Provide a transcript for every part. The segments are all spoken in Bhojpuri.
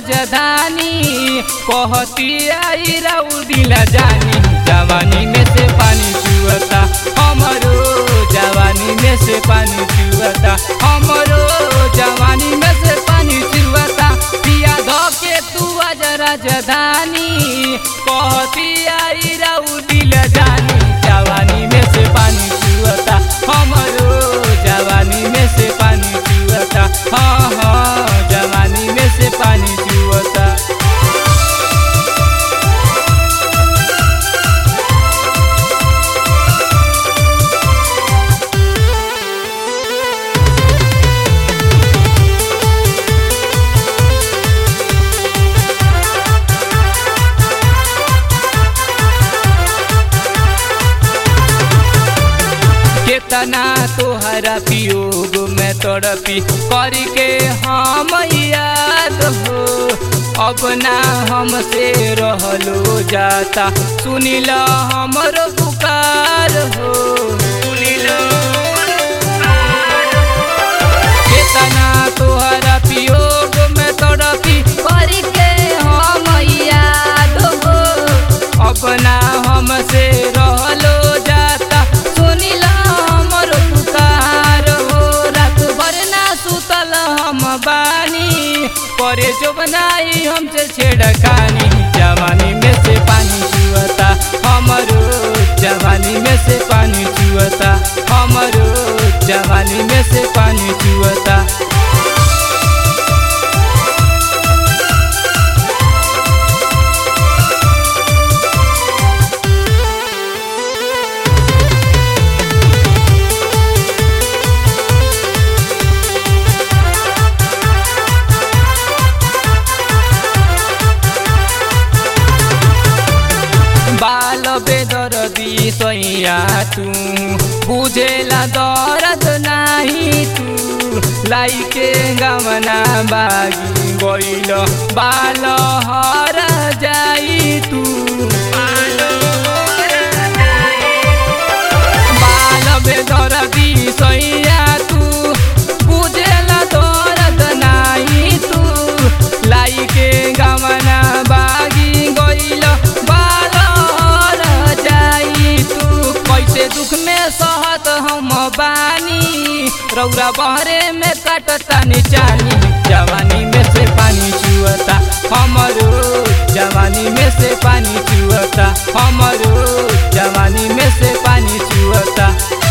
राजधानी कहती आई राउ दिला जानी जवानी में से पानी चुअता हमरो जवानी में से पानी चुअता हमरो जवानी में से पानी चुअता पिया धो के तू आज राजधानी कहती आई राउ दिला जानी जवानी में से पानी चुअता हमरो जवानी में से पानी चुअता हाँ हाँ जवानी में से पानी चुअता केतना तोहरा पियोग में तड़पी करके हम याद हो अब ना हमसे रहलो जाता सुनिल हमरो पुकार हो सुनिल केतना तोहरा पियोग में तड़पी करके हम याद हो अपना हमसे रहलो जाता सुनिला हमर पुकार हो रात भर ना सुतल हम बानी करे जो बनाई हमसे छेड़खानी जवानी में से पानी चुअता हमरो जवानी में से पानी चुअता हमरो जवानी में से पानी चुअता बाल बेदर्दी सैया तू बुझेला दर्द नाही तू लाइके गमना बागी गइल बाल हर जाई तू बाल बेदर्दी सैया तू बुझेला दर्द नाही तू लाइके गमना बागी गइल बाल हर जाई तू कैसे दुख में सहत हम बानी रौरा बहरे में काटता निचानी जवानी में से पानी चुअता हमरो जवानी में से पानी चुअता हमरो जवानी में से पानी चुअता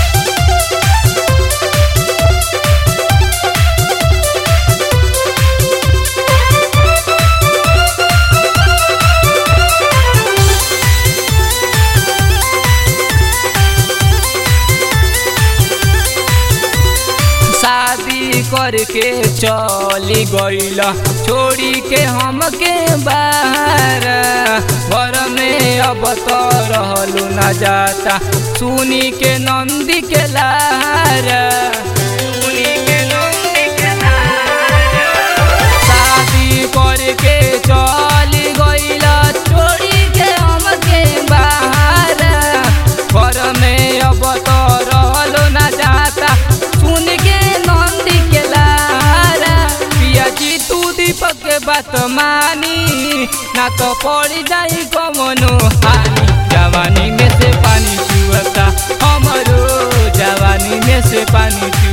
शादी करके चली गइल छोड़ी के हमके बाहर घर में अब तो रहलू न जाता सुनी के नंदी के लार सुनी के नंदी के लार शादी करके चली गइल छोड़ी के हमके बाहर घर में अब तो रहलो न जाता सुन के नंदी के लारा पिया जी तू दीपक के बात मानी ना तो पड़ जाई कमनो हानि जवानी में से पानी चुअता हमरो जवानी में से पानी चुअता